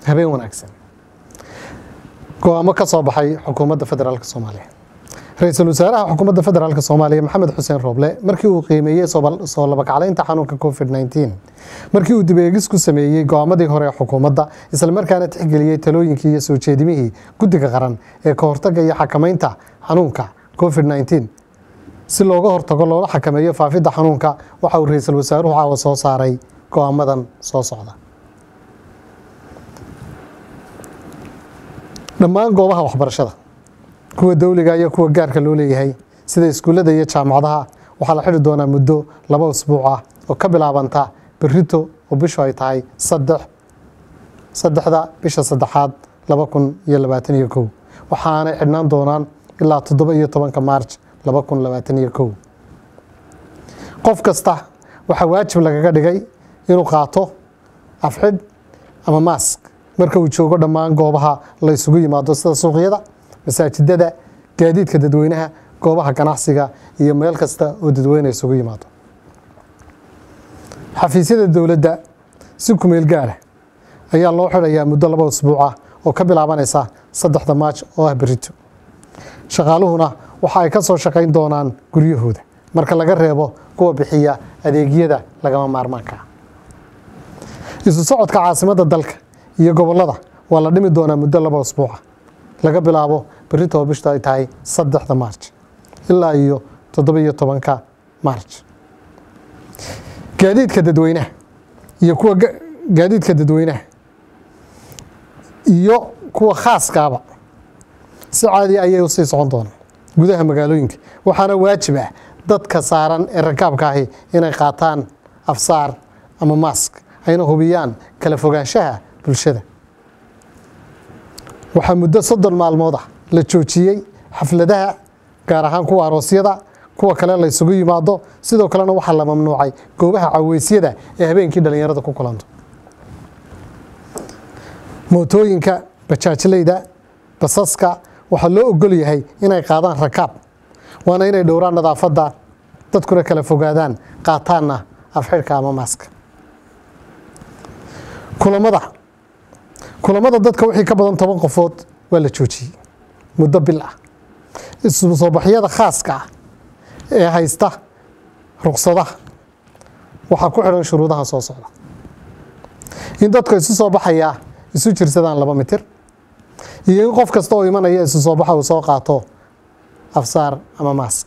habeen wanaagsan go-aamo ka soo baxay xukuumadda federaalk soomaaliya ra-iisul wasaaraha xukuumadda federaalk soomaaliya maxamed xuseen rooble markii uu qiimeeyey soo labakaclaynta xanuunka covid nteen markii uu dibeegis ku sameeyey go-aamadii hore ee xukuumadda islamarkaana tixgeliyey talooyinkii iyo soo jeedimihii guddiga qaran ee ka hortaga iyo xakamaynta xanuunka covid nteen si looga hortago loola xakameeyo faafidda xanuunka waxa uu ra-iisul wasaaruhu caawa soo saaray go-aamadan soo socda dhammaan goobaha waxbarashada kuwa dowliga iyo kuwa gaarka loo leeyahay sida iskuullada iyo jaamacadaha waxaa la xidhi doonaa muddo laba usbuuc ah oo ka bilaabanta berito oo bishu ay tahay saddex saddexda bisha saddexaad laba kun iyo labaatan iyo kow waxaanay xidhnaan doonaan ilaa toddoba iyo tobanka maarj laba kun labaatan iyo kow qof kasta waxaa waajib lagaga dhigay inuu qaato afxidh ama maask marka uu joogo dhammaan goobaha la ysugu yimaado sida suuqyada masaajidada gaadiidka dadweynaha goobaha ganacsiga iyo meel kasta oo dadweyne isugu yimaado xafiisyada dowladda si kumeel gaara ayaa loo xidhayaa muddo laba usbuuc ah oo ka bilaabanaysa saddexda maaj oo ah berito shaqaaluhuna waxa ay ka soo shaqayn doonaan guryahooda marka laga reebo kuwa bixiya adeegyada lagama maarmaanka ah isu socodka caasimadda dalka iyo gobollada waa la dhimi doonaa muddo laba usbuuca laga bilaabo berito oo bishtu ay tahay saddexda maarj ilaa iyo toddoba iyo tobanka maarj gaadiidka dadweynaha iyo kuwa gaadiidka dadweynaha iyo kuwa khaaskaaba si caadi ayay usii socon doonaan gudaha magaalooyinka waxaana waajib ah dadka saaran ee rakaabka ahi inay qaataan afsaar ama maask ayna hubiyaan kala fogaanshaha bulshada waxaa muddo soddon maalmood ah la joojiyey xafladaha gaar ahaan kuwa aroosyada kuwa kale la ysugu yimaado sidoo kalena waxaa la mamnuucay goobaha caweysyada ee habeenkii dhallinyarada ku kulanto mootooyinka bajaajleyda basaska waxaa loo ogol yahay inay qaadaan rakaab waana inay dhowraan nadaafadda dadkuna kala fogaadaan qaataanna afxidhka ama maaska kulamada kulamada dadka wixii ka badan toban qofood waa la joojiyey muddo bil ah isu soo baxyada khaaska ah ee haysta ruqsadaha waxaa ku xidhan shuruudaha soo socda in dadka isu soo baxayaa isu jirsadaan laba mitir iyo in qof kasta oo imanaya isu soo baxa uu soo qaato afsaar ama maask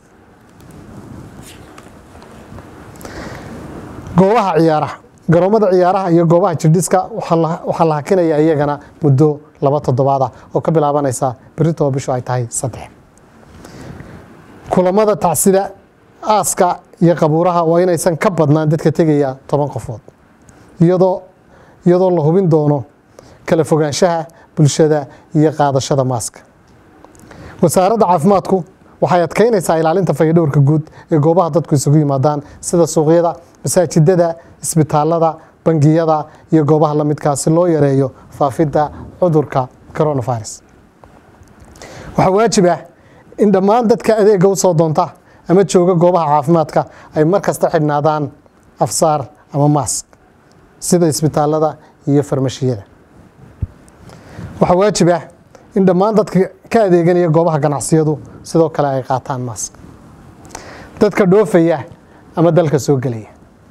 goobaha ciyaaraha garoomada ciyaaraha iyo goobaha jirdhiska waxaa la hakinaya iyagana muddo laba toddobaad ah oo ka bilaabanaysa berito oo bishu ay tahay saddex kulamada tacsida aaska iyo qabuuraha waa inaysan ka badnaan dadka tegaya toban qofood iyadoo iyadoo la hubin doono kala fogaanshaha bulshada iyo qaadashada maaska wasaaradda caafimaadku waxay adkeynaysaa ilaalinta fayadhowrka guud ee goobaha dadku isugu yimaadaan sida suuqyada masaajidada isbitaalada bangiyada iyo goobaha la midkaa si loo yareeyo faafidda cudurka coronavirus waxaa waajib ah in dhammaan dadka adeega u soo doonta ama jooga goobaha caafimaadka ay mar kasta xidhnaadaan afsaar ama maask sida isbitaalada iyo farmashiyada waxaa waajib ah in dhammaan dadka ka adeeganaya goobaha ganacsiyadu sidoo kale ay qaataan maask dadka dhoofaya ama dalka soo gelaya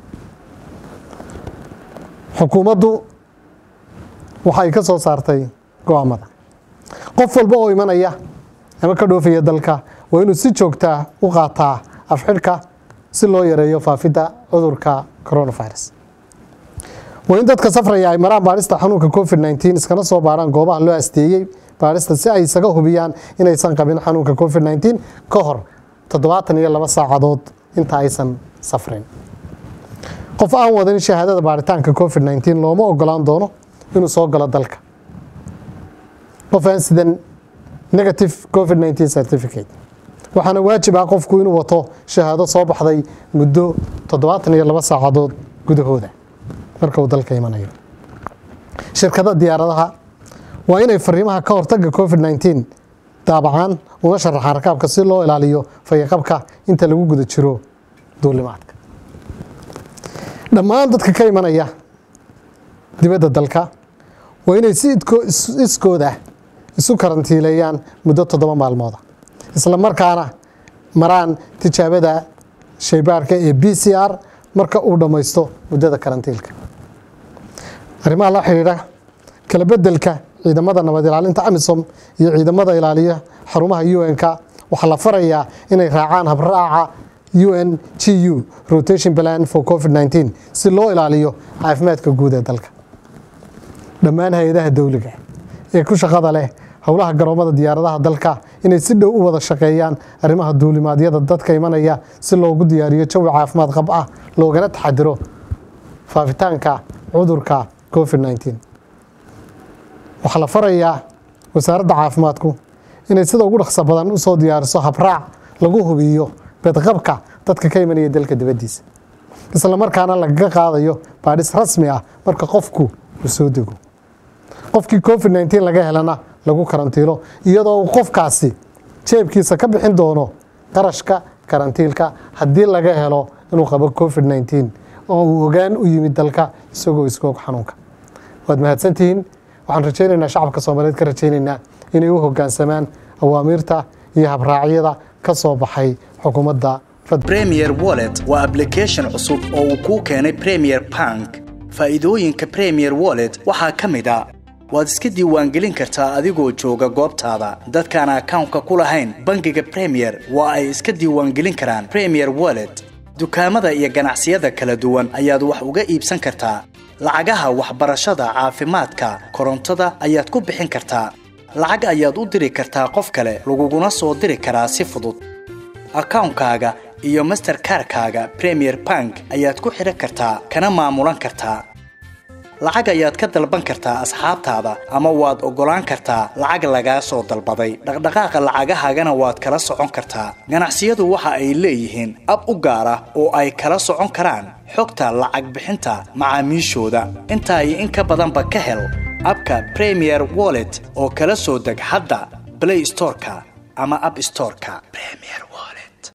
xukuumaddu waxay ka soo saartay go-aamada qof walba oo imanaya ama ka dhoofaya dalka waa inuu si joogtaa u qaataa afxidhka si loo yareeyo faafidda cudurka coronavirus waa in dadka safraya ay maraan baadhista xanuunka covid nteen iskana soo baarhaan goobaha loo asteeyey baadhista si ay isaga hubiyaan inaysan qabin xanuunka covid nteen ka hor toddobaatan iyo laba saacadood inta aysan safrin qof aan wadan shahaadada baaritaanka covid nteen looma ogolaan doono inuu soo galo dalka qof aan sidan negative covid nteen certificate waxaana waajib ah qofku inuu wato shahaado soo baxday muddo toddobaatan iyo laba saacadood gudahooda marka uu dalka imanayo shirkada diyaaradaha waa inay fariimaha ka hortaga covid nteen daabacaan una sharaxaan rakaabka si loo ilaaliyo fayaqabka inta lagu guda jiro duulimaadka dhammaan dadka ka imanaya dibadda dalka waa inay si iskooda isu karantiileeyaan muddo toddoba maalmooda isla markaana maraan tijaabada shaybaarka ee b c r marka uu dhammaysto muddada karantiilka arrimaha la xidhiidha kala bedelka ciidamada nabad ilaalinta amisom iyo ciidamada ilaaliya xarumaha un-k waxaa la farayaa inay raacaan habraaca un g u rotation plan for covid 19 si loo ilaaliyo caafimaadka guud ee dalka dhammaan hay-adaha dowliga ee ku shaqada leh howlaha garoomada diyaaradaha dalka inay si dhow u wada shaqeeyaan arrimaha duulimaadyada dadka imanaya si loogu diyaariyo jawi caafimaad qab ah loogana taxadiro faafitaanka cudurka covid 19 waxaa la farayaa wasaaradda caafimaadku inay sida ugu dhaqso badan usoo diyaariso habraac lagu hubiyo bedqabka dadka ka imanaya dalka dibaddiisa isla markaana lagaga qaadayo baadhis rasmi ah marka qofku uu soo dego qofkii covid 19 laga helana lagu karantiilo iyadoo uu qofkaasi jeebkiisa ka bixin doono qarashka karantiilka haddii laga helo inuu qabo covid 19 oo uu ogaan u yimid dalka isagoo iskoog xanuunka waad mahadsantihiin waxaan rajaynaynaa shacabka soomaaliyeed ka rajaynaynaa inay u hogaansamaan awaamiirta iyo habraacyada ka soo baxay xukuumadda premier wallet waa application cusub oo uu kuu keenay premier bank faa'iidooyinka premier wallet waxaa ka mid a waad iska diiwaangelin kartaa adigoo jooga goobtaada dadkaan akawnka ku lahayn bangiga premier waa ay iska diiwaangelin karaan premier wallet dukaamada iyo ganacsiyada kala duwan ayaad wax uga iibsan kartaa lacagaha waxbarashada caafimaadka korontada ayaad ku bixin kartaa lacag ayaad u diri kartaa qof kale laguguna soo diri karaa si fudud akawnkaaga iyo masterkarkaaga premier bank ayaad ku xidhan kartaa kana maamulan kartaa lacag ayaad ka dalban kartaa asxaabtaada ama waad oggolaan kartaa lacag lagaa soo dalbaday dhaqdhaqaaqa lacagahaagana waad kala socon kartaa ganacsiyadu waxa ay leeyihiin ab u gaar ah oo ay kala socon karaan xogta lacag bixinta macaamiishooda intaa iyo in ka badanba ka hel abka premier wallet oo kala soo deg hadda blay storeka ama ab storeka